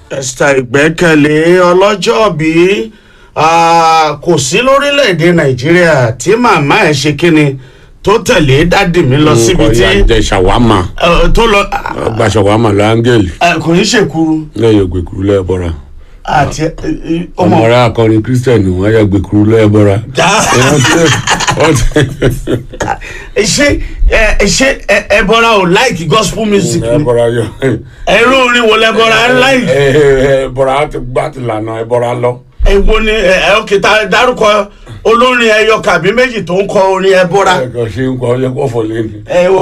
esther ìgbẹ́kẹ̀lé ọlọ́jọ́bí kò sí lórílẹ̀‐èdè nàìjíríà tí màmá ẹ̀ ṣe kíni tó tẹ̀lé dádì mi lọ síbi tí kò yà jẹ ṣàwámà eh, tó lọ gba ṣàwámà lọ áńgẹ́lì eh, kò ní ṣèkúrú lẹ́yìn ògbèkúrú lẹ́ẹ̀bọ̀ra àti eh, eh, ọmọ ọmọ rẹ akọrin kírísítẹ̀nì wọn yà gbèkúrú lẹ́ẹ̀bọ̀ra. ṣé ẹ ṣé ẹ- ẹ bọ́ra ò láìkì gospel music ni ẹ̀bọ̀ra yọ ẹ̀rọ orin wo lẹ bọ́ra ẹ láìkì ẹ̀bọ̀ra ti gbá ti lànà ẹ̀bọ̀ra lọ. èwo ni ẹ ẹ òkè tá a dárúkọ olórin ẹyọ kàbí méjì tó ń kọ orin ẹ bọ́ra ẹ̀kọ́ ṣe ń kọ́ ọ yẹ kó fọ lé ni. ẹ wo